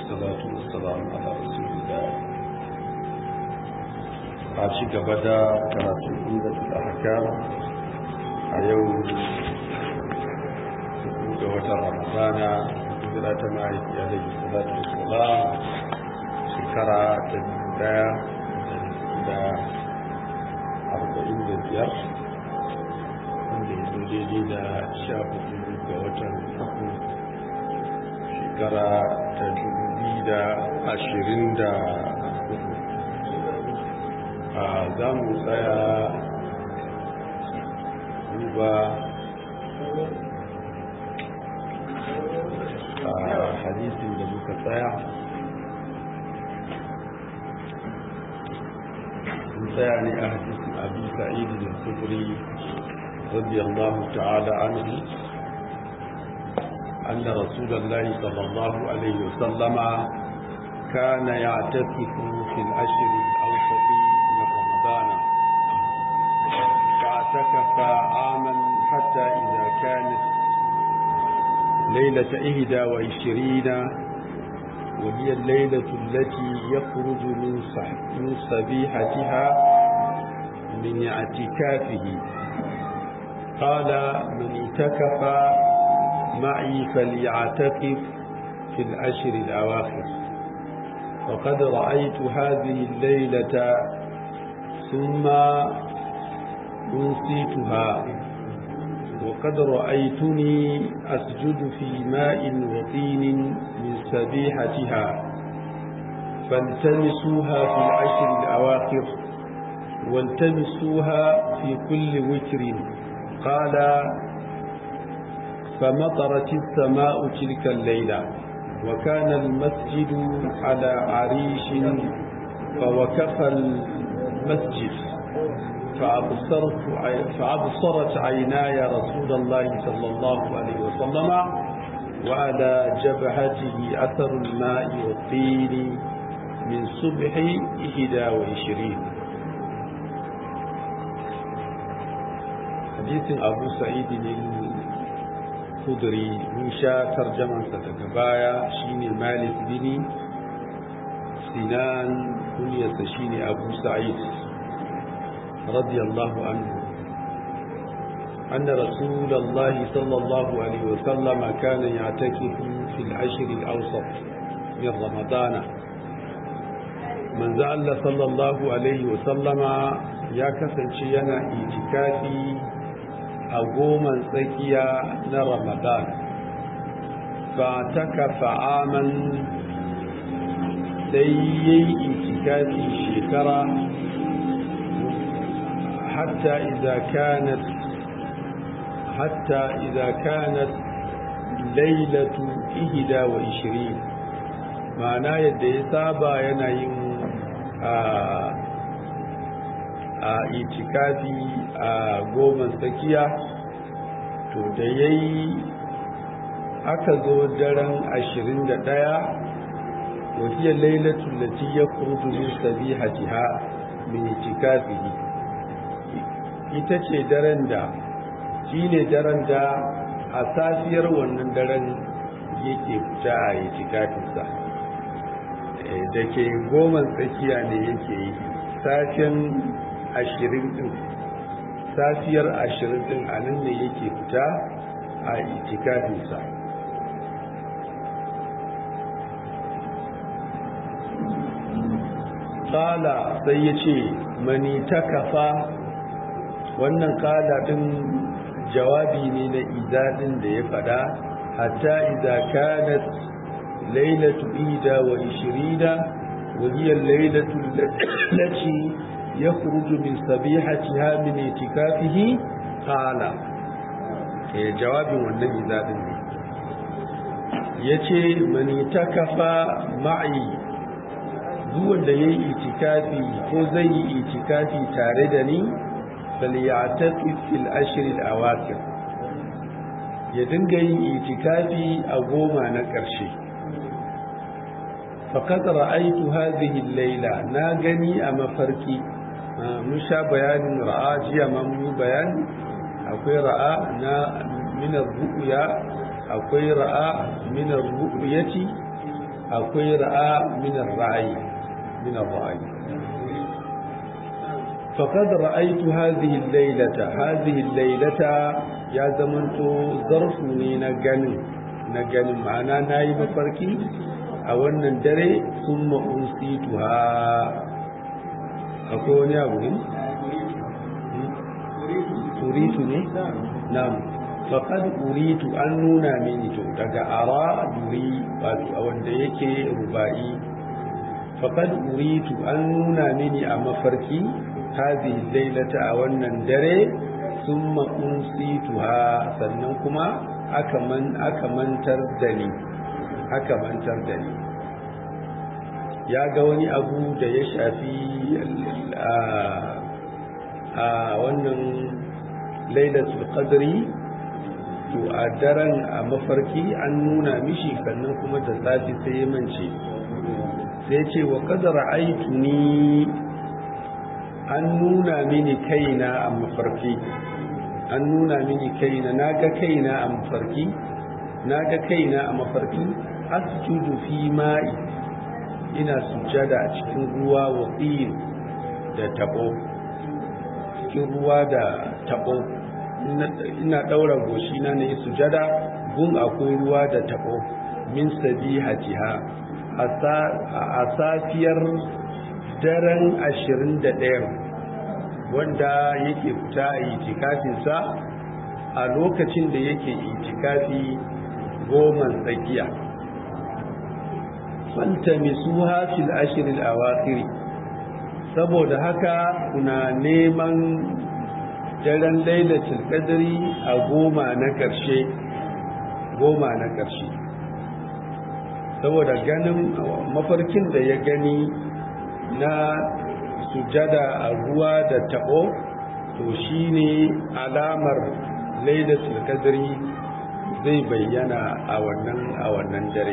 والصلاة والسلام على رسول الله عاشي قبدا كانت عمدة الأحكام اليوم سكوت رمضان هجرة معي عليه الصلاة والسلام شكرا تبدا da arba'in da biyar wanda ya zo daidai da sha hudu ga watan uku shekara ta dubu da ashirin da hudu a za mu tsaya duba a hadisin da muka tsaya ثاني أحدث أبي سعيد الخدري رضي الله تعالى عنه أن رسول الله صلى الله عليه وسلم كان يعتكف في الأشهر الأوسط من رمضان فاعتكف عاما حتى إذا كانت ليلة إهدى وعشرين وهي الليلة التي يخرج من من صبيحتها من اعتكافه قال من اعتكف معي فليعتكف في الأشهر الأواخر وقد رأيت هذه الليلة ثم أنسيتها وقد رأيتني أسجد في ماء وطين من سبيحتها فالتمسوها في العشر الأواخر والتمسوها في كل وتر قال فمطرت السماء تلك الليلة وكان المسجد على عريش فوكف المسجد فأبصرت, فأبصرت عيناي رسول الله صلى الله عليه وسلم وعلى جبهته أثر الماء والطين من صبح إحدى وعشرين حديث أبو سعيد الخدري من شاء ترجمة ستكبايا شيني مالك بني سنان كنية شيني أبو سعيد رضي الله عنه أن رسول الله صلى الله عليه وسلم كان يعتكف في العشر الأوسط من رمضان من زعل صلى الله عليه وسلم يا كسن شينا اعتكافي أقوما سكيا رمضان فاعتكف عاما سيئي اعتكافي شكرا حتى إذا كانت حتى إذا كانت ليلة إهدى وعشرين معناه يدي سابا ينين a itikafi a goma tsakiya to da ya yi aka zo daren ashirin da ɗaya wahiyar lailatun lati ya kurdu min sabihatiha min itikafihi ita ce daren da shi ne daren da a safiyar wannan daren yake fita a yi tikafinsa da ke goma tsakiya ne yake yi safiyan ashirin din safiyar ashirin din a nan ne yake fita a yi tikafinsa Kala sai ya ce mani ta kafa wannan kala din jawabi ne na izadin da ya fada hatta idza kanat laylatu ida wa ishirina wa hiya laylatu allati yakhruju min sabihatiha min itikafihi qala eh jawabin wannan izadin ne yace man itakafa ma'i duk wanda yayi itikafi ko zai yi itikafi tare da ni falyatafi fil ashril awakir ya dinga yin itikafi a goma na ƙarshe faqad ra'aytu hadhihi al-layla na gani a mafarki mun sha bayanin ra'a jiya ma mun yi bayani akwai ra'a na min ar-ru'ya akwai ra'a min ar-ru'yati akwai ra'a minar ra'ayi minar ra'ayi faqad ra'aytu hadhihi al-laylata hadhihi al-laylata ya zamanto zarfu ne na ganin na ganin ma'ana nayi mafarki a wannan dare summa unsituha akwai wani abu ne uritu ne na'am faqad uritu an nuna mini to daga ara duri wato a wanda yake rubai faqad uritu an nuna mini a mafarki hadhihi laylata a wannan dare summa unsituha sannan kuma aka man aka mantar da ni aka mantar da ni ya ga wani abu da ya shafi a wannan lailatul qadri to a daren a mafarki an nuna mishi sannan kuma da safi sai ya mance sai ce wa qadara aituni an nuna mini kaina a mafarki an nuna mini kaina naga kaina a mafarki naga kaina a mafarki asjudu fi ma'i ina sujjada a cikin ruwa wa da tabo cikin ruwa da tabo ina daura goshi na ne sujada gun akwai ruwa da tabo min sabihatiha a safiyar daren 21 wanda yake fita a itikafinsa a lokacin da yake itikafi goma tsakiya faltamisuha fil ashril awakhir saboda haka kuna neman daren lailatul qadri a goma na ƙarshe goma na ƙarshe saboda ganin mafarkin da ya gani na sujada a ruwa da tabo to shine alamar lailatul qadri zai bayyana a wannan a wannan dare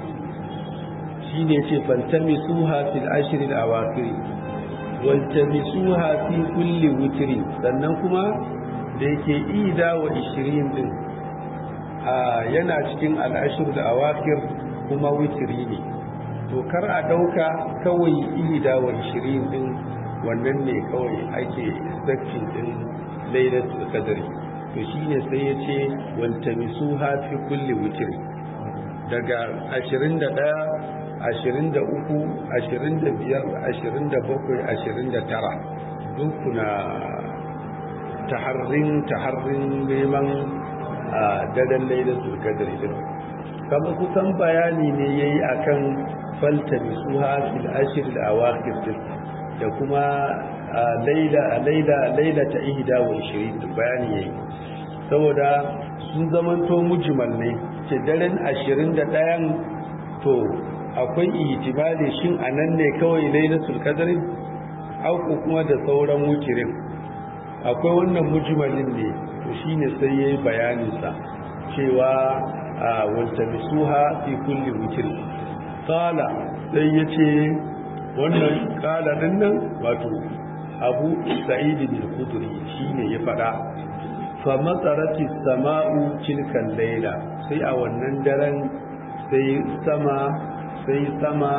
shine ce faltamisuha fil ashril awakhir waltamisuha fi kulli witri sannan kuma da yake ida wa 20 din a yana cikin al'ashir da awakir kuma witri ne to kar a dauka kawai ida wa 20 din wannan ne kawai ake expecting din lailatul qadri to shine sai ya ce waltamisuha fi kulli witri daga 21 ashirin da uku ashirin da biyar ashirin da bakwai ashirin da tara duk kuna taharrin taharrin neman a daren laida sulkadar din kama kusan bayani ne ya yi a kan falta bisuha fil ashir da awakir din da kuma laila laila laila ta ihda wa ishirin bayani ya yi saboda sun zamanto mujmal ne ce daren ashirin da ɗayan to akwai ihtimali shin anan ne kawai lailatul qadri au ko kuma da sauran wukirin akwai wannan mujmalin ne to shine sai yayi bayanin sa cewa waltamisuha fi kulli wukir qala sai yace wannan qala din nan wato Abu Sa'id bin Khudri shine ya fada fa matsarati sama'u tilkan layla sai a wannan daren sai sama sai sama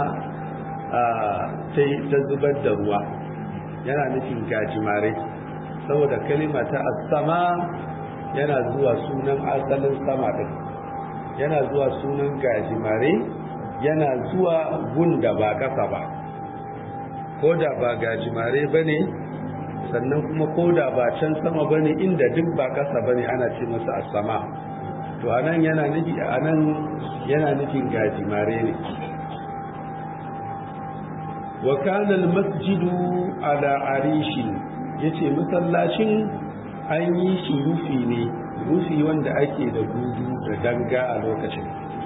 ta zubar da ruwa yana nufin gajimare saboda kalima ta sama yana zuwa sunan asalin sama din yana zuwa sunan gajimare yana zuwa gun da ba kasa ba ko da ba gajimare ba ne sannan kuma ko da ba can sama ba ne inda duk ba kasa ba ne ana ce masa sama to anan yana nufi anan yana nufin gajimare ne wa kana almasjidu ala arishin yace masallacin an yi shi rufi ne rufi wanda ake da gudu da danga a lokacin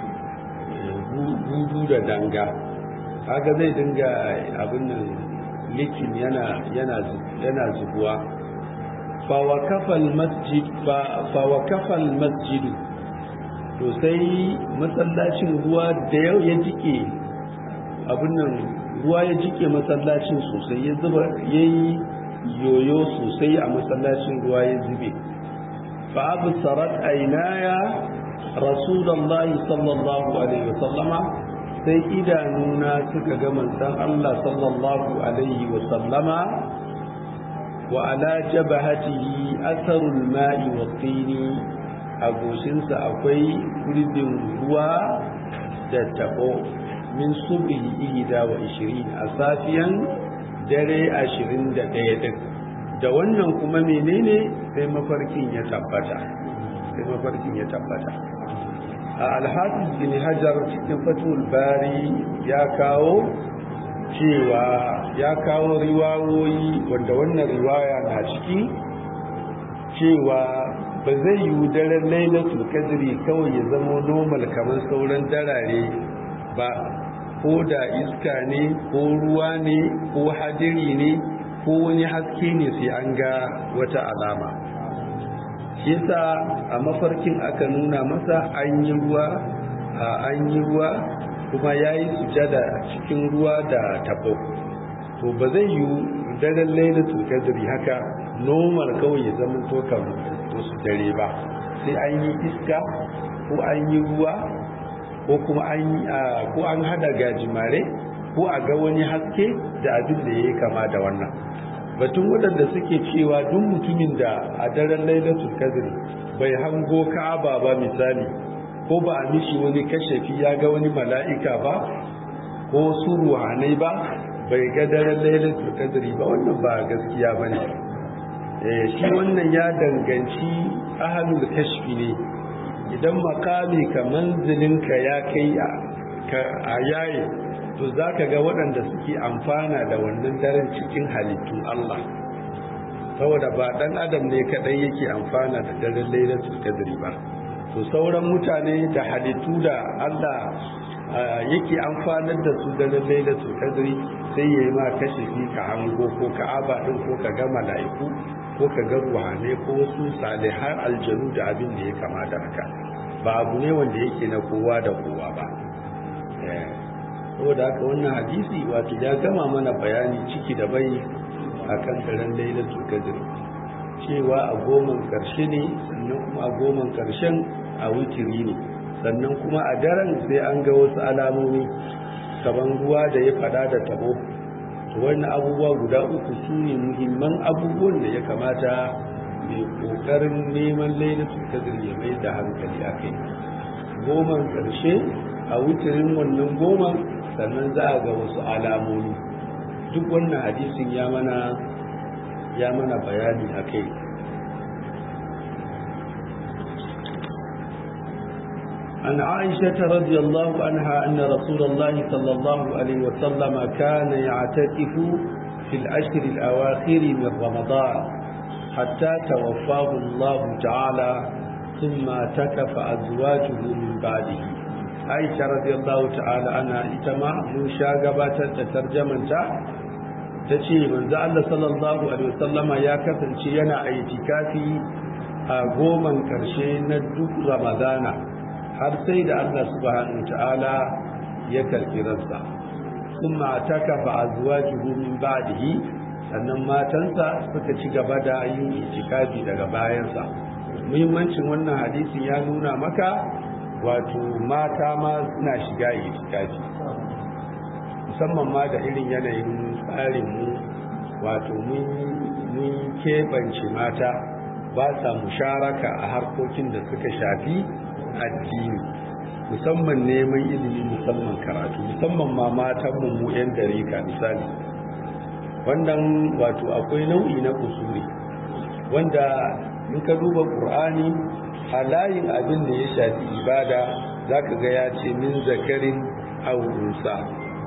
gudu da danga haka zai dinga abin nan likin yana yana yana zubuwa fa waqafa almasjid fa waqafa almasjidu to sai masallacin ruwa da yau ya jike abin nan ruwa ya jike masallacin sosai ya zuba ya yi yoyo sosai a masallacin ruwa ya zube fa abu sarat ainaya rasulullahi sallallahu alaihi wasallama sai idanuna suka ga manzon Allah sallallahu alaihi wa sallama wa ala jabahatihi atharul ma'i wa tini a goshinsa akwai gurbin ruwa da tabo min subhi ihda wa ishirin a safiyan dare ashirin da ɗaya din da wannan kuma menene sai mafarkin ya tabbata sai mafarkin ya tabbata a alhafiz bin hajar cikin fatul bari ya kawo cewa ya kawo riwayoyi wanda wannan riwaya na ciki cewa ba zai yi daren lailatul kadri kawai ya zama normal kamar sauran darare ba ko da iska ne ko ruwa ne ko hadiri ne ko wani haske ne sai an ga wata alama shi yasa a mafarkin aka nuna masa an yi ruwa a an yi ruwa kuma ya yi sujada cikin ruwa da tabo to ba zai yi daren lailatul kadri haka normal kawai ya zama to kamar wasu dare ba sai an yi iska ko an yi ruwa ko kuma an ko an hada gajimare ko a ga wani haske da abin da yayi kama da wannan batun waɗanda suke cewa duk mutumin da a daren lailatul qadr bai hango ka'aba ba misali ko ba a mishi wani kashafi ya ga wani mala'ika ba ko su ruhanai ba bai ga daren lailatul qadr ba wannan ba gaskiya bane shi wannan ya danganci ahalul kashfi ne idan makami ka manzilinka ya kai a yayi to za ka ga waɗanda suke amfana da wannan daren cikin halittun Allah saboda ba ɗan adam ne kaɗai yake amfana da daren lailatul qadri ba to sauran mutane da halittu da Allah yake amfanar da su daren lailatul qadri sai yayi ma kashe ka hango ko ka'aba din ko ka ga mala'iku ko ka ga ruhane ko wasu salihan aljanu da abin da ya kama da haka ba abu ne wanda yake na kowa da kowa ba saboda haka wannan hadisi wato ya gama mana bayani ciki da bai akan daren lailatul qadr cewa a goman karshe ne sannan kuma a goman karshen a witiri ne sannan kuma a daren sai an ga wasu alamomi kaman ruwa da ya fada da tabo wannan abubuwa guda uku su ne muhimman abubuwan da ya kamata mai kokarin neman lailatul qadr ya mai da hankali a kai goman karshe a wutirin wannan goma sannan za a ga wasu alamomi duk wannan hadisin ya mana ya mana bayani a kai عن عائشة رضي الله عنها أن رسول الله صلى الله عليه وسلم كان يعتكف في العشر الأواخر من رمضان حتى توفاه الله تعالى ثم اعتكف أزواجه من بعده عائشة رضي الله تعالى عنها إتما موشا قبات تترجمة تشي من ذا الله صلى الله عليه وسلم يا كفن شينا اعتكافي قوما كرشين ندوك رمضان har sai da Allah subhanahu ta'ala ya karbi ransa kuma takafa azwajuhu min ba'dihi sannan matansa suka ci gaba da yin itikafi daga bayansa muhimmancin wannan hadisin ya nuna maka wato mata ma suna shiga itikafi musamman ma da irin yanayin tsarin mu wato mun keɓance mata ba sa musharaka a harkokin da suka shafi addini musamman neman ilimi musamman karatu musamman ma matanmu mu 'yan dariƙa misali wannan wato akwai nau'i na kusuri wanda in ka duba ƙur'ani a layin abin da ya shafi ibada za ka ga ya ce min zakarin aurunsa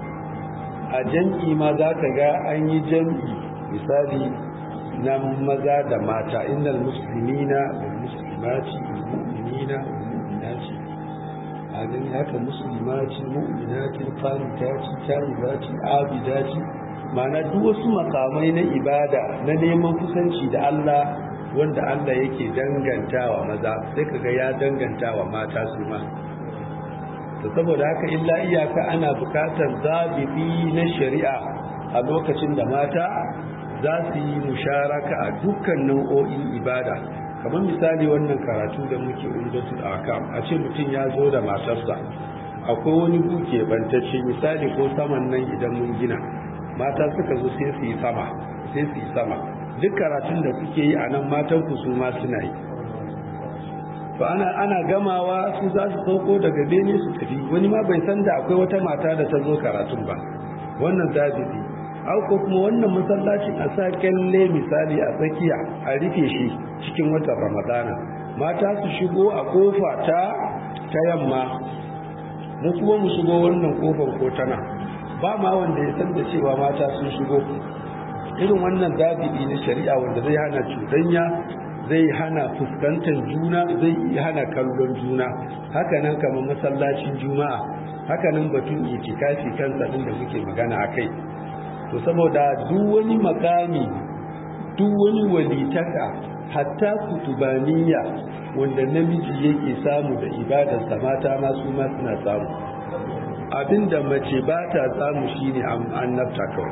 a jam'i ma za ka ga an yi jam'i misali na maza da mata innal muslimina wal muslimati wal mu'minina mu'minati a gani haka musulmati mu'minati qanitati taibati abidati ma'ana duk wasu makamai na ibada na neman kusanci da Allah wanda Allah yake dangantawa maza sai kaga ya dangantawa mata su ma to saboda haka illa iyaka ana bukatar zabibi na shari'a a lokacin da mata za su yi musharaka a dukkan nau'o'in ibada kamar misali wannan karatu da muke umdatul akam a ce mutum ya zo da matarsa a akwai wani buke bantacce misali ko saman nan idan mun gina mata suka zo sai su yi sama sai su yi sama duk karatun da kuke yi a nan matan ku su ma suna yi to ana ana gamawa su za su sauko daga bene su tafi wani ma bai san da akwai wata mata da ta zo karatun ba wannan zabibi au ko kuma wannan masallacin a sa kyalle misali a tsakiya a rufe shi cikin watan ramadana mata su shigo a kofa ta ta yamma mu kuma mu shigo wannan kofar ko tana ba ma wanda ya san da cewa mata sun shigo irin wannan zabibi na shari'a wanda zai hana cuɗanya zai hana fuskantar juna zai hana kallon juna hakanan kamar masallacin juma'a hakanan batun itikafi kansa din da muke magana a kai to saboda duk wani makami duk wani walitaka hatta kutubaniya wanda namiji yake samu da ibadarsa mata ma su ma suna samu abinda mace ba ta samu shine annabta kawai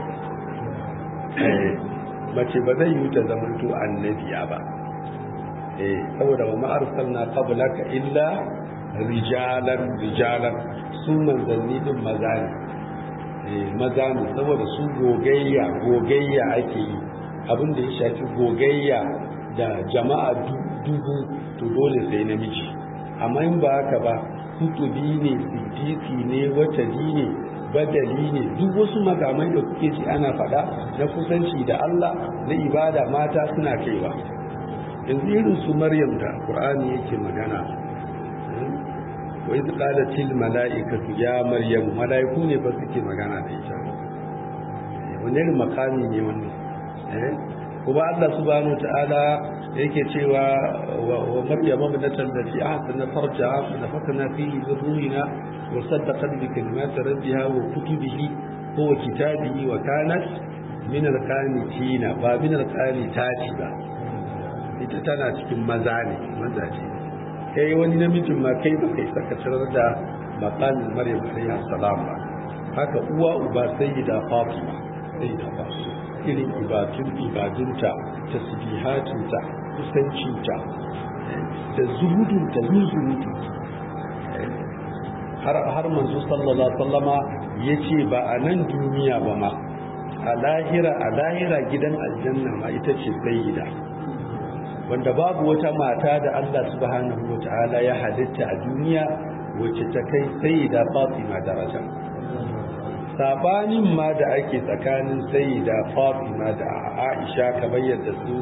mace ba zai yi ta zamanto annabiya ba eh saboda wa ma arsalna qablaka illa rijalan rijalan su manzanni din maza ne eh maza ne saboda su gogayya gogayya ake yi abin da ya shafi gogayya da jama'a dubu to dole sai namiji amma in ba haka ba kutubi ne siddiqi ne watadi ne badali ne duk wasu makamai da kuke ji ana faɗa na kusanci da Allah na ibada mata suna kaiwa yanzu irin su maryam da qur'ani yake magana wa idh qalatil mala'ikatu ya maryam mala'iku ne ba suke magana da ita wani irin makami ne wannan eh kuma Allah subhanahu ta'ala yake cewa wa maryam ibnatan lati ahsana farjaha fa nafakhna fihi min ruhina wa saddaqat bi kalimati rabbiha wa kutubihi wa kitabihi wa kanat min al-qanitina ba min al-qanitati ba ita tana cikin maza ne mazaje kai wani namijin ma kai ba kai saka tarar da maqamin maryam alayhi salam ba haka uwa uba sayyida fatima sayyida fatima irin ibadun ibadunta tasbihatunta kusancinta da zuhudunta zuhudu har har manzo sallallahu alaihi wasallama yace ba a nan duniya ba ma a lahira a lahira gidan aljanna ma ita ce sayyida wanda babu wata mata da Allah subhanahu wataala ya halitta a duniya wacce ta kai sayyida Fatima daraja sabanin ma da ake tsakanin sayyida Fatima da Aisha kamar yadda su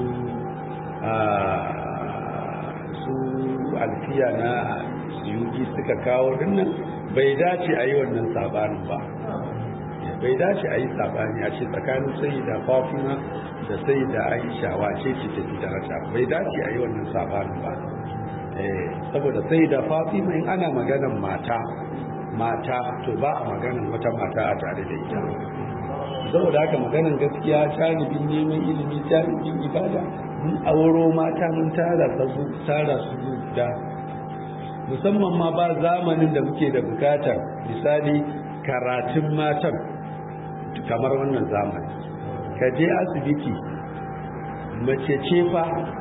su alfiya na suyuki suka kawo dinnan bai dace a yi wannan sabanin ba bai dace a yi sabani a ce tsakanin sayyida Fatima da sayyida Aisha wace ce ta fi daraja bai dace a yi wannan sabanin ba saboda sayyida Fatima in ana maganan mata mata to ba a maganan wata mata a tare da ita saboda haka maganan gaskiya janibin neman ilimi janibin ibada mun auro mata mun tara su tara su da musamman ma ba zamanin da muke da bukatar misali karatun matan kamar wannan zamani ka je asibiti mace ce fa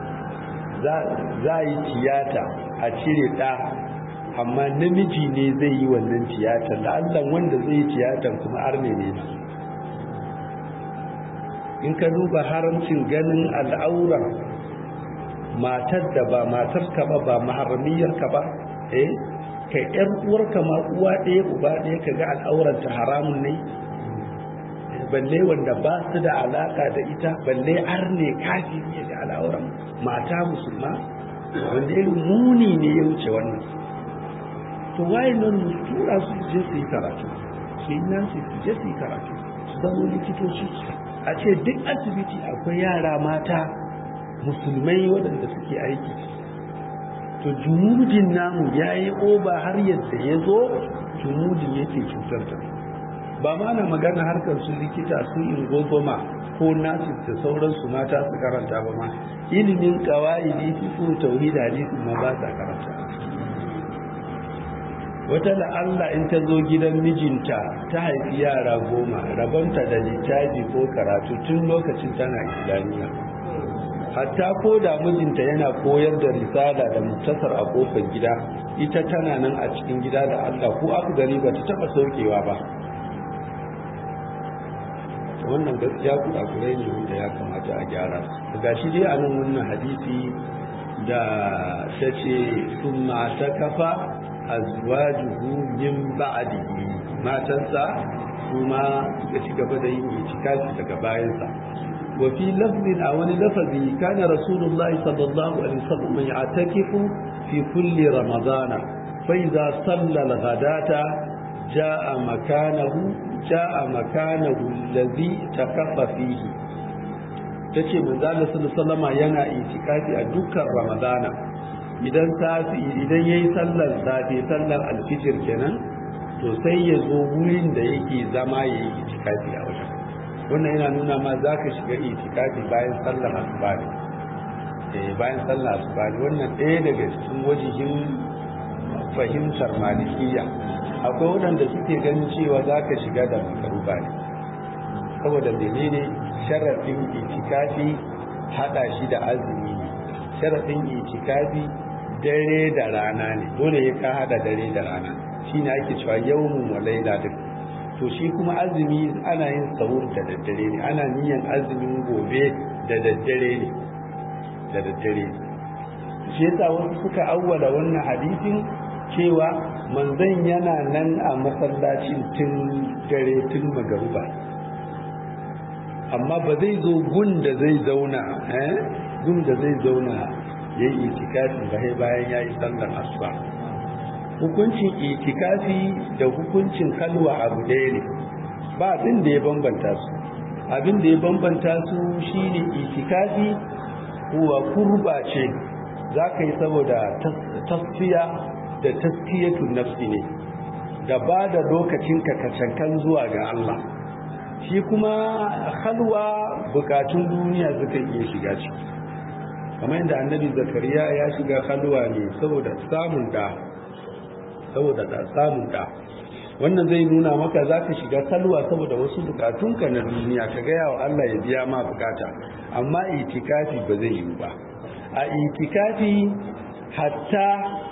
za yi tiyata a cire ɗa amma namiji ne zai yi wannan tiyatar da allah wanda zai yi tiyatar kuma arne ne in ka duba haramcin ganin al'aurar matar da ba matar ka ba ba maharamiyar ka ba eh ka yar uwarka ma uwa ɗaya uba ɗaya ka ga al'auranta haramun ne balle wanda ba su da alaka da ita balle arne kafi ne da al'auran mata musulma wanda irin muni ne ya wuce wannan to waye nan mu tura su je su yi karatu su yi nan su je su yi karatu su zama likitoci a ce duk asibiti akwai yara mata musulmai waɗanda suke aiki to jumudin namu ya yi oba har yadda ya zo jumudin yake cutar da ba ma na magana harkar su likita su ingozoma ko nasis da sauransu mata su karanta ba ma ilimin kawai fifu tauhid hadisi ma ba sa karanta wata la'alla in ta zo gidan mijinta ta haifi yara goma rabonta da littafi ko karatu tun lokacin tana islamiyya hatta ko da mijinta yana koyar da risala da muktasar a kofar gida ita tana nan a cikin gida da Allah ko aka gani ba ta taba saukewa ba wannan gaskiya kurakurai ne wanda ya kamata a gyara ga shi dai a nan wannan hadisi da ta ce sun mata kafa a zuwa juhu min ba'adihi matansa kuma suka ci gaba da yin itikafi daga bayansa wa fi lafzin a wani lafazi kana rasulullahi sallallahu alaihi wasallam ya'takifu fi kulli ramadana fa idza salla al-ghadata jaa makanahu jaa makanahu alladhi takaffa fihi tace manzo Allah sallallahu alaihi yana itikafi a dukkan ramadana idan safi idan yayi sallar safi sallar alfijir kenan to sai ya zo wurin da yake zama ya yi itikafi a wajen wannan yana nuna ma za ka shiga itikafi bayan sallar asuba ne bayan sallar asuba ne wannan ɗaya daga cikin wajihin fahimtar malikiya akwai waɗanda suke ganin cewa za ka shiga da makaruba ne saboda menene sharaɗin itikafi haɗa shi da azumi ne sharaɗin itikafi dare da rana ne dole ya ka haɗa dare da rana shi ne ake cewa yawmun wa laila duk to shi kuma azumi ana yin sahur da daddare ne ana niyan azumin gobe da daddare ne da daddare shi yasa wasu suka awwala wannan hadisin cewa manzon yana nan a masallacin tun dare tun magaruba amma ba zai zo gun da zai zauna eh gun da zai zauna yayi itikafi ba bayan yayi sallar asuba hukuncin itikafi da hukuncin kalwa abu ɗaya ne ba abin da ya bambanta su abin da ya bambanta su shine itikafi kuwa kurba ce za ka yi saboda tasfiya da taskiyatun nafsi ne da ba da lokacinka kacankan zuwa ga Allah shi kuma halwa bukatun duniya suka iya shiga ciki kamar yadda annabi zakariya ya shiga halwa ne saboda samun da saboda da samun da wannan zai nuna maka za ka shiga salwa saboda wasu bukatunka na duniya ka gaya wa Allah ya biya ma bukata amma itikafi ba zai yi ba a itikafi hatta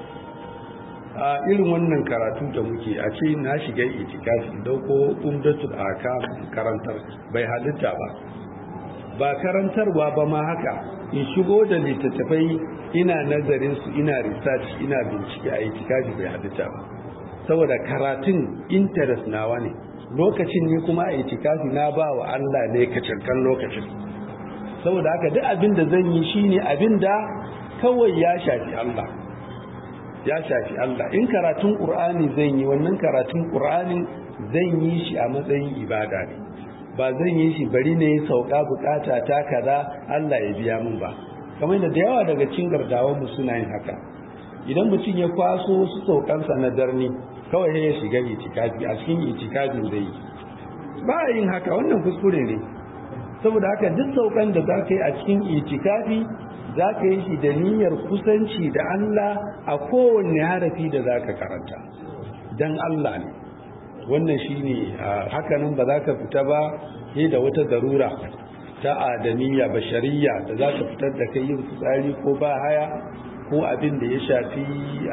a irin wannan karatu da muke a ce na shiga itikafi dauko umdatul akam karantar bai halitta ba ba karantarwa ba ma haka in shigo da littattafai ina nazarin su ina research ina bincike a itikafi bai halitta ba saboda karatun interest nawa ne lokacin ne kuma a itikafi na ba wa Allah ne kacankan lokacin saboda haka duk abin da zan yi shine abin da kawai ya shafi Allah ya shafi Allah in karatun Qur'ani zan yi wannan karatun Qur'ani zan yi shi a matsayin ibada ne ba zan yi shi bari ne sauka bukata ta kaza Allah ya biya min ba kamar da yawa daga cikin gardawan mu suna yin haka idan mutum ya kwaso su saukansa na darni kawai ya shiga itikafi a cikin itikafin zai yi ba yin haka wannan kuskure ne saboda haka duk saukan da za ka yi a cikin itikafi za ka yi shi da niyyar kusanci da Allah a kowanne harafi da za ka karanta don Allah ne wannan shi ne hakanan ba za ka fita ba ne da wata darura ta adamiyya bashariya da za ka fitar da kai yin fitsari ko ba haya ko abin da ya shafi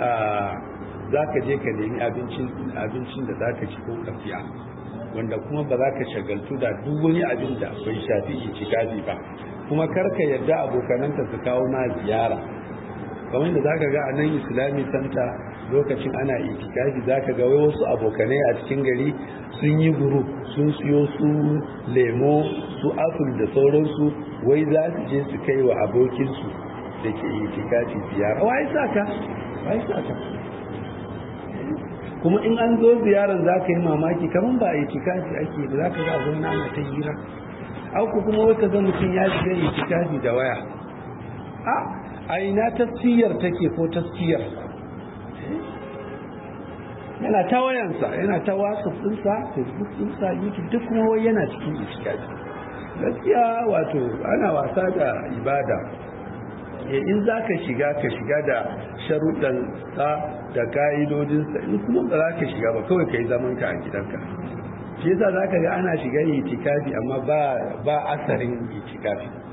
za ka je ka nemi abincin da za ka ci ko kafiya wanda kuma ba za ka shagaltu da duk wani abin da bai shafi itikafi ba kuma karka yadda abokananta su kawo ma ziyara kamar da zaka ga a nan islami santa lokacin ana itikafi zaka ga wai wasu abokanai a cikin gari sun yi guru sun siyo su lemo su apple da sauransu wai za su je su kai wa abokinsu da ke itikafi ziyara wai saka wai saka kuma in an zo ziyarar za ka yi mamaki kamar ba a itikafi ake da za ka ga a zauna ana ta hira auku kuma wata ga mutum ya shiga itikafi da waya a a ina tasfiyar take ko tasfiyar yana ta wayansa yana ta whatsapp ɗinsa facebook ɗinsa youtube duk kuma wai yana cikin itikafi gaskiya wato ana wasa da ibada in za ka shiga ka shiga da sharuɗansa da ƙa'idodinsa in kuma ba za ka shiga ba kawai ka yi zamanka a gidanka shi yasa za ka ga ana shiga itikafi amma ba asarin itikafi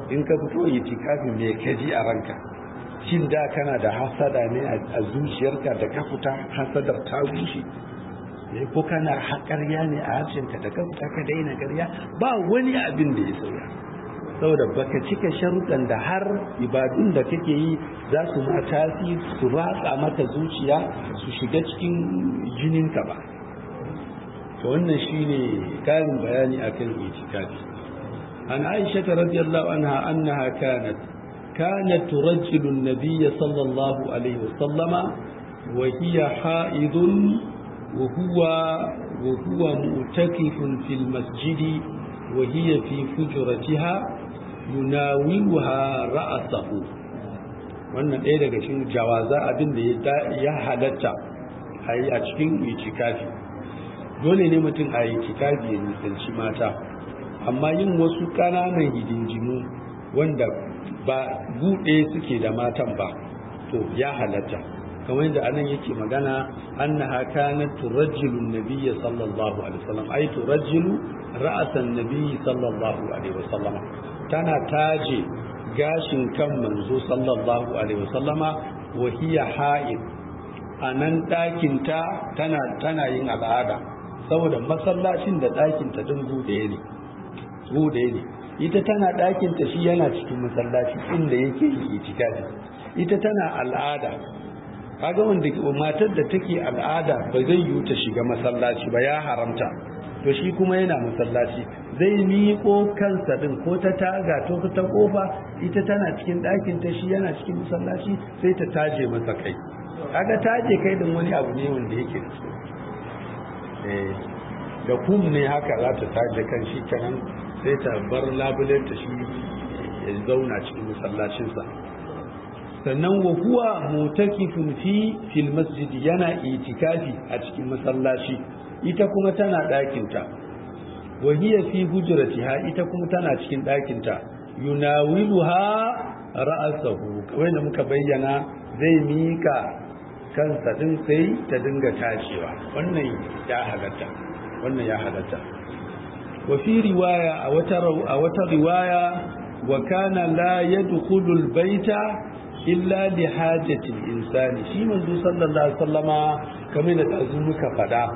in ka fito itikafi me ka ji a ranka shin da kana da hasada ne a zuciyarka da ka fita hasadar ta gushe ne ko kana haƙarya ne a harshenka da ka fita ka daina ƙarya ba wani abin da ya sauya saboda baka cika sharuɗan da har ibadun da kake yi za su ma tasiri su ratsa maka zuciya su shiga cikin jininka ba to wannan shine karin bayani akan itikafi an aisha radiyallahu anha annaha kanat kanat turajjilu an-nabiy sallallahu alaihi wasallama wa hiya haidun wa huwa wa huwa mu'takifun fil masjidi wa hiya fi fujratiha yunawiluha ra'sahu wannan ɗaya daga cikin jawaza abin da ya halatta a cikin itikafi dole ne mutum a yi kitabi ya nisanci mata amma yin wasu ƙananan hidinjimu wanda ba buɗe suke da matan ba to ya halatta kamar yadda anan yake magana annaha kanat turajjilu nabiyya sallallahu alaihi wasallam ai turajjilu ra'san nabiyyi sallallahu alaihi wasallam tana taje gashin kan manzo sallallahu alaihi wasallama wa hiya ha'id anan ɗakinta tana tana yin al'ada saboda masallacin da ɗakinta ɗin buɗe ne buɗe ne ita tana ɗakinta shi yana cikin masallaci inda yake yi itikafi ita tana al'ada kaga wanda matar da take al'ada ba zai yi ta shiga masallaci ba ya haramta to shi kuma yana masallaci zai miƙo kansa ɗin ko ta taga to ta kofa ita tana cikin ɗakinta shi yana cikin masallaci sai ta taje masa kai kaga taje kai din wani abu ne wanda yake da su da kum ne haka za ta taje kan shi kanan sai ta bar labulenta shi ya zauna cikin masallacinsa sannan wa huwa mutakifun fi fil masjid yana itikafi a cikin masallaci ita kuma tana ɗakinta wa hiya fi hujratiha ita kuma tana cikin ɗakinta yunawiluha ra'asahu kamar da muka bayyana zai mika kansa din sai ta dinga tashewa wannan ya halatta wannan ya halatta wa fi riwaya a wata a wata riwaya wa kana la yadkhulu albayta illa li hajati insani shi manzo sallallahu alaihi wasallama kamar da dazu muka fada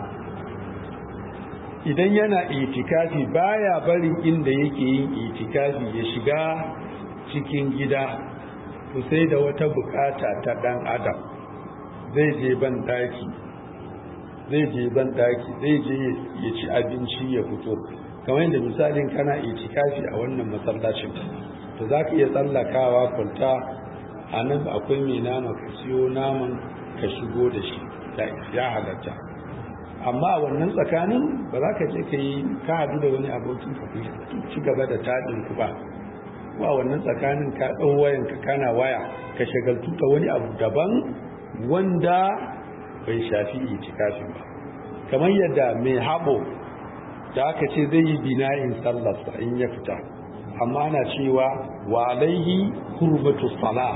idan yana itikafi baya barin inda yake yin itikafi ya shiga cikin gida to sai da wata bukata ta dan adam zai je ban daki zai je ban daki zai je ya ci abinci ya fito kamar yadda misalin kana itikafi a wannan masallacin to za ka iya tsallakawa kwalta a nan akwai mai nama ka siyo naman ka shigo da shi ya halatta amma a wannan tsakanin ba za ka je ka yi ka hadu da wani abokin ka ci gaba da taɗin ku ba ba wannan tsakanin ka ɗau wayan ka kana waya ka shagaltu ta wani abu daban wanda bai shafi itikafin ba kamar yadda mai haɓo da aka ce zai yi bina'in sallarsa in ya fita amma ana cewa wa alaihi hurmatu sala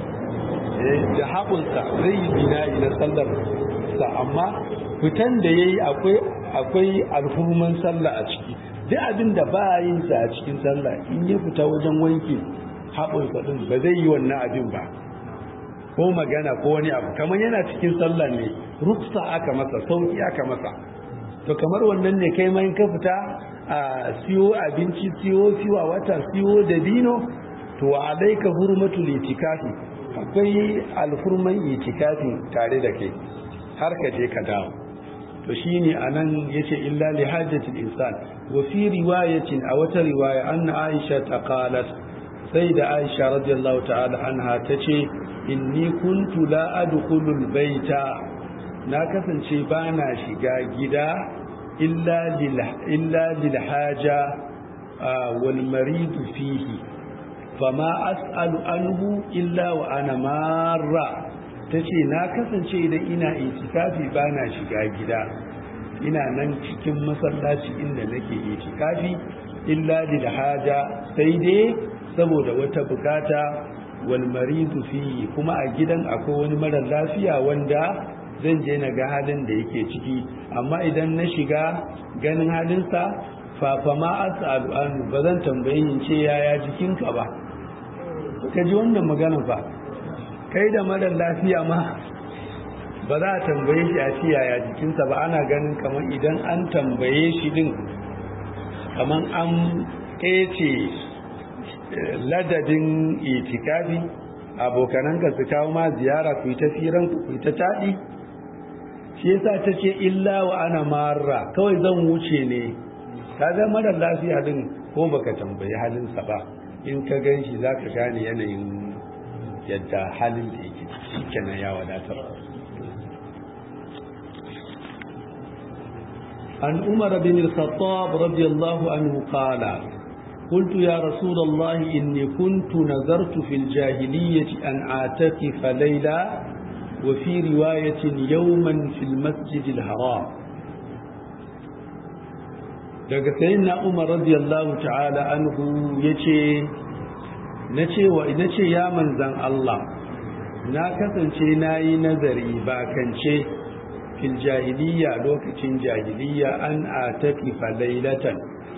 da haɓunsa zai yi bina'i na sallarsa amma fitan da ya yi akwai alhurman sallah a ciki duk abin da ba yin sa a cikin sallah in ya fita wajen wanke haɓunsa ɗin ba zai yi wannan abin ba ko magana ko wani abu kamar yana cikin sallah ne rufsa aka masa sauki aka masa to kamar wannan ne kai mai ka fita a siyo abinci siyo siwa wata siyo da dino to alaika hurmatul itikafi akwai alhurman itikafi tare da kai har ka je ka dawo to shine anan yace illa li hajatil insan wa fi riwayatin a wata riwaya anna aisha ta qalat sai da aisha radiyallahu ta'ala anha tace inni kuntu la adkhulul baita na kasance bana shiga gida illa lil illa lil haja wal marid fihi fama as'alu anhu illa wa ana marra tace na kasance idan ina itikafi bana shiga gida ina nan cikin masallaci inda nake itikafi illa lil haja sai dai saboda wata bukata wal maridu fi kuma a gidan akwai wani mara lafiya wanda zan je na ga halin da yake ciki amma idan na shiga ganin halinsa fa fa ma as'alu an ba zan tambaye in ce yaya jikinka ba ka ji wannan magana ba kai da mara lafiya ma ba za a tambaye shi a ce yaya jikinsa ba ana ganin kamar idan an tambaye shi din kamar an ƙece ladadin itikafi abokananka su kawo ma ziyara ku yi ta firan ku yi ta taɗi shi yasa ta ce illa wa ana marra kawai zan wuce ne ka ga mara lafiya din ko baka tambayi halinsa ba in ka gan shi za ka gane yanayin yadda halin da yake shi kenan ya wadatar عن عمر بن الخطاب رضي الله عنه قال قلت يا رسول الله إني كنت نذرت في الجاهلية أن أعتكف ليلة وفي رواية يوما في المسجد الحرام daga sayyidina Umar radiyallahu ta'ala anhu yace nace wa nace ya manzan Allah na kasance nayi nazari ba kance fil jahiliya lokacin jahiliya an atakifa laylatan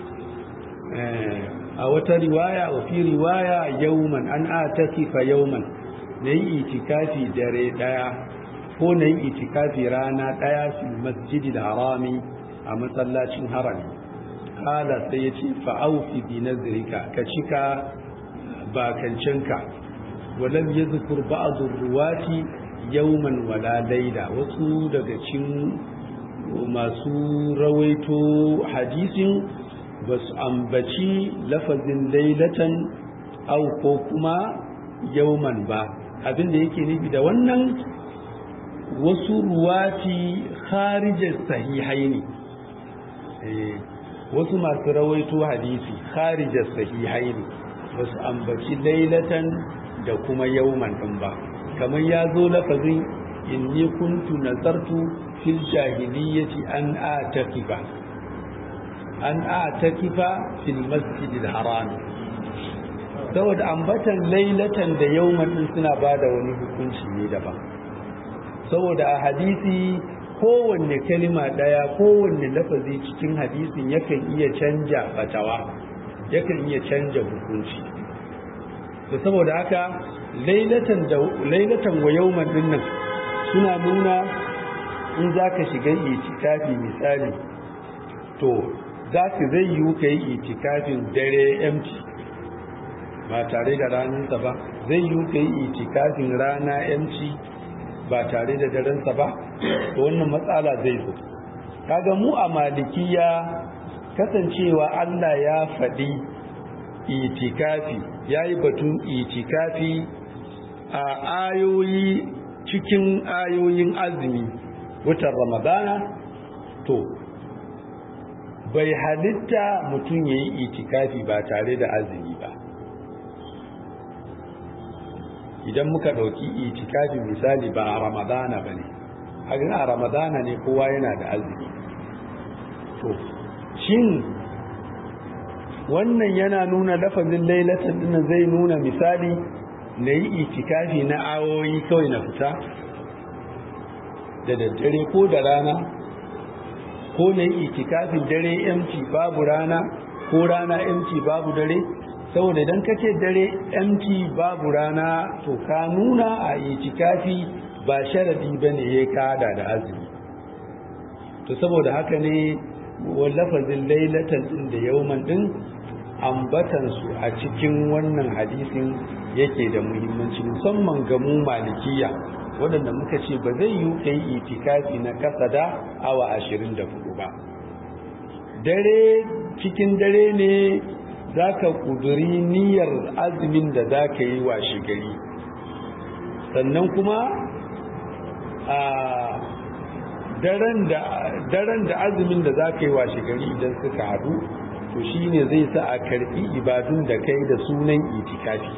a wata riwaya wa fi riwaya yawman an atakifa yawman nayi itikafi dare daya ko nayi itikafi rana daya fil masjidil harami a masallacin harami kala sai ya ce fa'aufi bi nazirika ka cika bakancinka walam ya zukur ba'adun ruwati yauman wala laida wasu daga cin masu rawaito hadisin ba su ambaci lafazin lailatan au ko kuma yauman ba abinda yake nufi da wannan wasu ruwati kharijar sahihai ne wasu masu rawaito hadisi kharijar sahihai ne ba su ambaci lailatan da kuma yauman ɗin ba kamar ya zo lafazin inni kuntu nazartu fil jahiliyyati an atakifa an atakifa fil masjidil haram saboda ambatan lailatan da yauman din suna bada wani hukunci ne daban saboda a hadisi kowanne kalima daya kowanne lafazi cikin hadisin yakan iya canja fatawa yakan iya canja hukunci to saboda haka lailatan da lailatan wa yawman dinnan suna nuna in zaka shiga itikafi misali to zaka zai yi kai itikafin dare empty ba tare da ranarsa ba zai yi kai itikafin rana empty ba tare da darensa ba to wannan matsala zai zo kaga mu a malikiya kasancewa Allah ya faɗi itikafi yayi batun itikafi a ayoyi cikin ayoyin azumi watan ramadana to bai halitta mutum ya yi itikafi ba tare da azumi ba idan muka ɗauki itikafi misali ba a ramadana ba ne hagan a ramadana ne kowa yana da azumi to shin wannan yana nuna lafazin lailatan dinnan zai nuna misali na yi itikafi na awoyi kawai na fita da daddare ko da rana ko na yi itikafin dare empty babu rana ko rana empty babu dare saboda idan ka ce dare empty babu rana to ka nuna a itikafi ba sharadi ba ne ya kada da azumi to saboda haka ne wallafazin lailatan din da yauman din ambatansu a cikin wannan hadisin yake da muhimmanci musamman ga mu malikiya waɗanda muka ce ba zai yi kai itikafi na kasa da awa ashirin da hudu ba dare cikin dare ne za ka ƙuduri niyyar azumin da za ka yi wa shigari sannan kuma a daren da azumin da za ka yi wa shigari idan suka haɗu to shi ne zai sa a karɓi ibadun da kai da sunan itikafi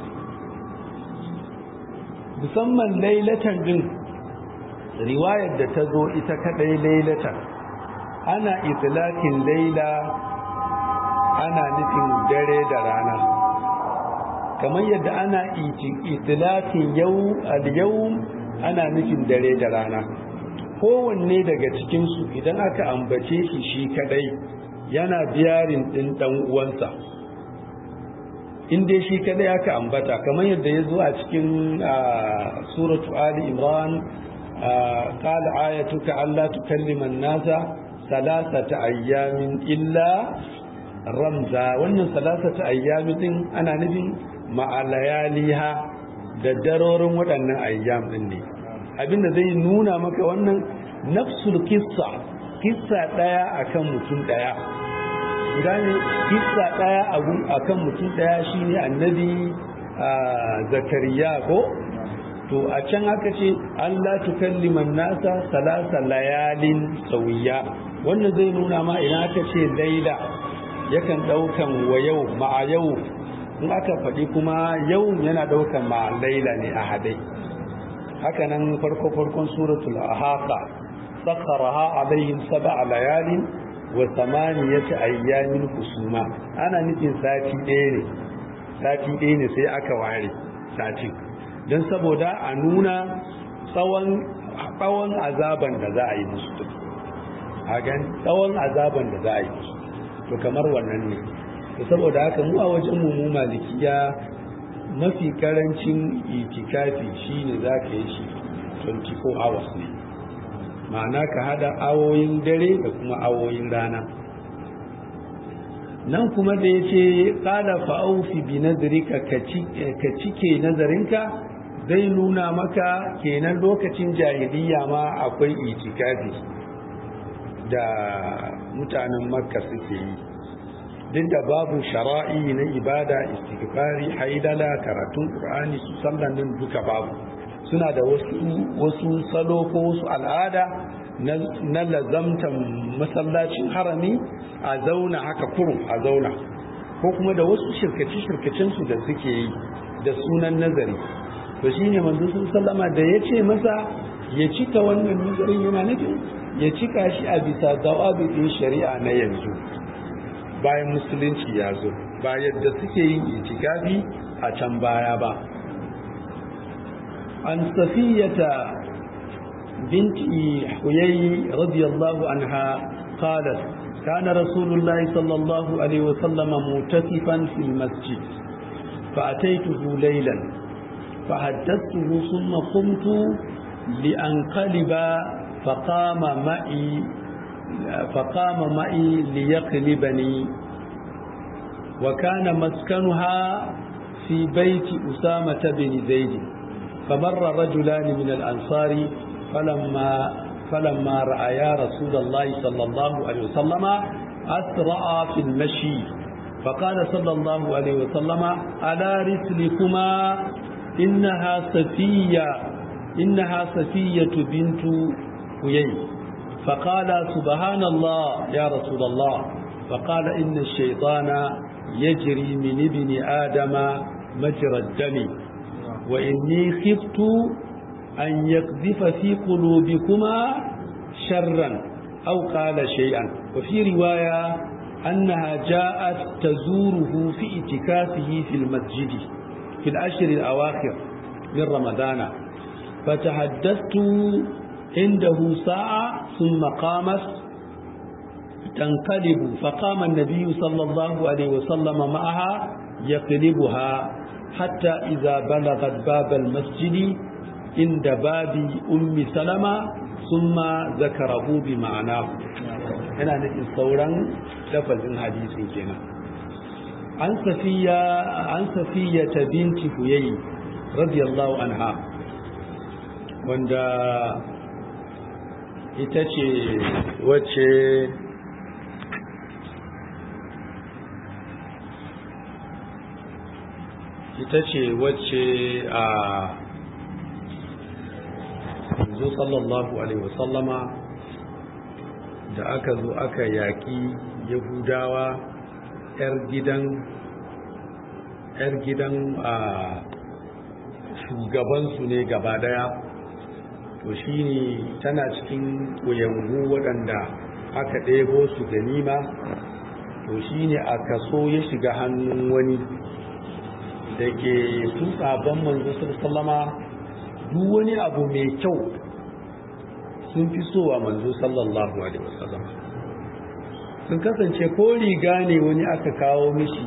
musamman lailatan din riwayar da ta zo ita kaɗai lailatan ana itilakin laila ana nufin dare da rana kamar yadda ana itilakin yau al-yau ana nufin dare da rana kowanne daga cikinsu idan aka ambace shi shi kadai yana biyarin ɗin ɗan uwansa in dai shi kadai aka ambata kamar yadda ya zo a cikin suratu ali imran qala ayatuka alla tukallima an-nasa salasata ayyamin illa ramza wannan salasata ayyamin din ana nufin ma'alayaliha da darorin waɗannan ayyam din ne abinda zai nuna maka wannan nafsul kissa kissa daya akan mutum daya gane kissa daya akan mutum daya shine annabi zakariya ko to a can aka ce Allah tukalliman nasa salasa layalin sawiya wannan zai nuna ma ina aka ce laila yakan daukan wa yau ma'a yau in aka faɗi kuma yau yana daukan ma'a laila ne a hadai haka nan farko farkon suratul ahqa sakharaha alaihim sab'a layalin wa samaniyata ayyamin husuma ana nufin sati ɗaya ne sati ɗaya ne sai aka ware satin don saboda a nuna tsawon tsawon azaban da za a yi musu a gan tsawon azaban da za a yi musu to kamar wannan ne to saboda haka mu a wajen mu malikiya mafi karancin itikafi shine za ka yi shi 24 hours ne ma'ana ka hada awoyin dare da kuma awoyin rana nan kuma da ya ce ƙada fa'aufi bi nazarika ka cike nazarinka zai nuna maka kenan lokacin jahiliya ma akwai itikafi da mutanen makka suke yi duk da babu shara'i na ibada istighfari haidala karatun qur'ani su sallan nan duka babu suna da wasu wasu salo ko wasu al'ada na lazamtan masallacin harami a zauna haka kurum a zauna ko kuma da wasu shirkace-shirkacen su da suke yi da sunan nazari to shine manzo sun sallama da ya ce masa ya cika wannan nazarin yana nufin ya cika shi a bisa dawabin shari'a na yanzu bayan musulunci ya zo ba yadda suke yin itikafi a can baya ba an safiyata binti huyayi radiyallahu anha qalat kana rasulullahi sallallahu alaihi wasallam mutasifan fil masjid فأتيته ليلا فحدثته ثم قمت لأنقلب فقام معي فقام معي ليقلبني وكان مسكنها في بيت أسامة بن زيد فمر رجلان من الأنصار فلما فلما رأيا رسول الله صلى الله عليه وسلم أسرع في المشي فقال صلى الله عليه وسلم على رسلكما إنها صفية إنها صفية بنت هيي فقال سبحان الله يا رسول الله فقال إن الشيطان يجري من ابن آدم مجرى الدم وإني خفت أن يقذف في قلوبكما شرا أو قال شيئا وفي رواية أنها جاءت تزوره في اتكافه في المسجد في الأشهر الأواخر من رمضان فتحدثت عنده ساعة ثم قامت تنقلب فقام النبي صلى الله عليه وسلم معها يقلبها حتى إذا بلغت باب المسجد عند باب أم سلمة ثم ذكره بمعناه هنا نفي صورا لفظ حديث كنا عن صفية عن صفية بنت هيي رضي الله عنها wanda ita ce wacce ita ce wacce a yanzu sallallahu alaihi wasallama da aka zo aka yaƙi yahudawa 'yar gidan 'yar gidan a shugabansu ne gaba daya to shi ne tana cikin ƙuyangu waɗanda aka ɗebo su ganima to shi ne a kaso ya shiga hannun wani da ke su sabon manzo sallama duk wani abu mai kyau sun fi so wa manzo sallallahu alaihi wasallam sun kasance ko riga ne wani aka kawo mishi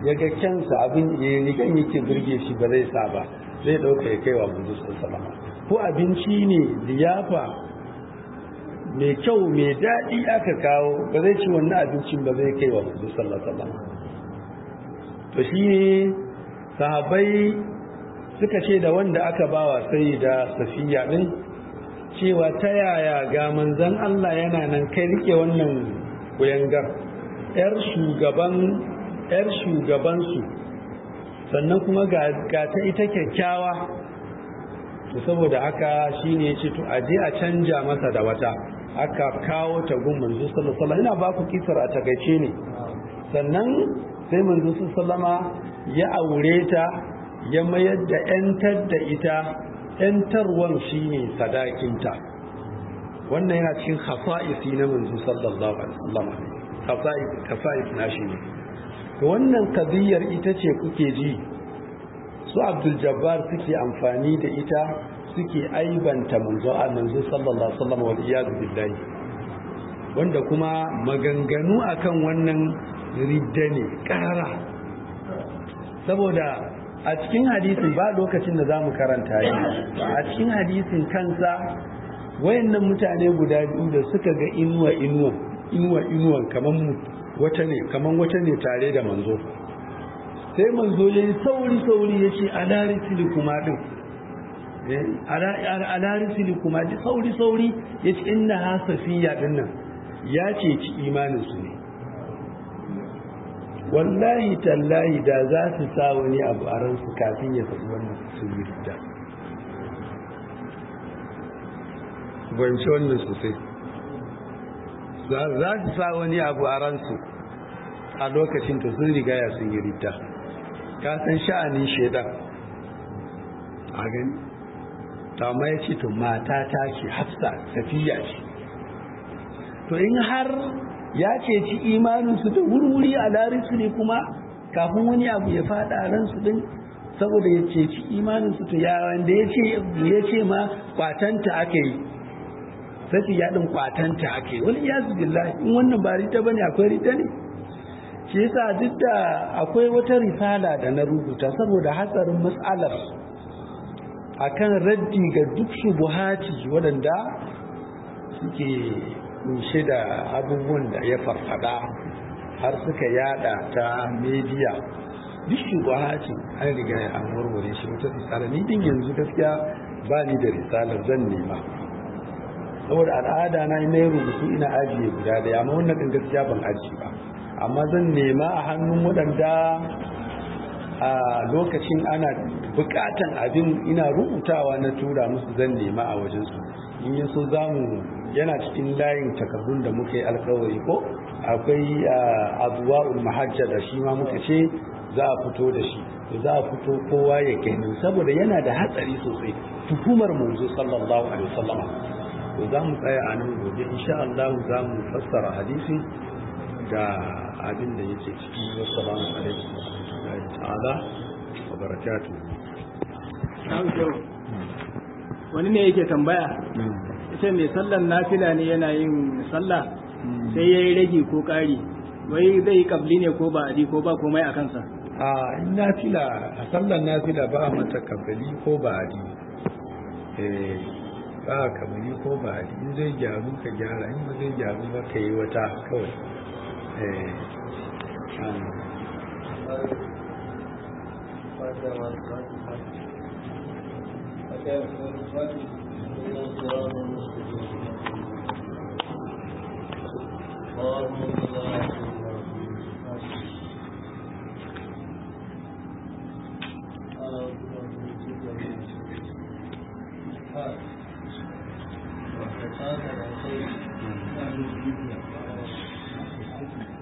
ya ga kyansa abin ya rigan yake burge shi ba zai sa ba zai ɗauka ya kai wa manzo sallama ko abinci ne liyafa mai kyau mai daɗi aka kawo ba zai ci wannan abincin ba zai kai wa manzo sallama to shi ne sahabai suka ce da wanda aka bawa sai da safiya ɗin cewa ta yaya ga manzan Allah yana nan kai rike wannan kuyangar yar shugaban yar shugabansu sannan kuma ga ta ita kyakkyawa to saboda haka shine yace to aje a canja masa da wata aka kawo ta gun manzo sallallahu alaihi wasallam ina ba ku kisar a takaice ne sannan sai manzo sallallahu ya aure ta ya mayar da yantar da ita yantarwan shine sadakinta wannan yana cikin khasa'isi na manzo sallallahu alaihi wasallam khasa'is na shi ne to wannan kadiyar ita ce kuke ji su abdul jabbar suke amfani da ita suke aibanta manzo a manzo sallallahu alaihi wasallam wal iyad billahi wanda kuma maganganu akan wannan ridda ne karara saboda a cikin hadisin ba lokacin da zamu karanta shi a cikin hadisin kansa wayannan mutane guda biyu da suka ga inuwa inuwa inuwa inuwan kaman wata ne kaman wata ne tare da manzo sai manzo ya yi sauri-sauri ya ce alarisili kuma ɗin alarisili kuma ɗin sauri-sauri ya ce ina ha safiya ɗin nan ya ce ci imaninsu ne wallahi tallahi da za su sa wani abu a ransu kafin ya faɗi wannan sun yi rida banci wannan sosai za su sa wani abu a ransu a lokacin ta sun rigaya sun yi rida ka san sha'anin shaidan a gani ta ma ya ce to mata ta ce hafsa safiya ce to in har ya ce ci imaninsu da wurwuri a larisu ne kuma kafin wani abu ya fada a ransu din saboda ya ce ci imaninsu to ya wanda ya ce ma kwatanta aka yi sai ya din kwatanta aka yi wani iyazu billahi in wannan ba rita bane akwai rita ne shi yasa duk da akwai wata risala da na rubuta saboda hatsarin matsalar akan raddi ga duk shubuhati waɗanda suke kunshe da abubuwan da ya farfada har suka yada ta media duk shubuhati an riga an warware shi wata risala ni din yanzu gaskiya ba ni da risalar zan nema saboda al'ada na ina rubutu ina ajiye guda daya amma wannan din gaskiya ban ajiye ba amma zan nema a hannun waɗanda a lokacin ana bukatan abin ina rubutawa na tura musu zan nema a wajensu in yi so za mu yana cikin layin takardun da muka yi alkawari ko akwai abuwa'ul mahajja da shi ma muka ce za a fito da shi za a fito kowa ya gani saboda yana da hatsari sosai tuhumar manzo sallallahu alaihi wasallam to za mu tsaya a nan gobe insha Allah za mu fassara hadisi da abin da yake ciki wassalamu alaikum wa rahmatullahi ta'ala wa barakatuh wani ne yake tambaya ita mai sallan nafila ne yana yin sallah sai ya yi rage ko ƙari wai zai yi kabli ne ko ba adi ko ba komai a kansa a in nafila a sallan nafila ba a mata kabali ko ba adi ba a kabali ko ba adi in zai gyaru ka gyara in ba zai gyaru ba ka yi wata kawai Thank you.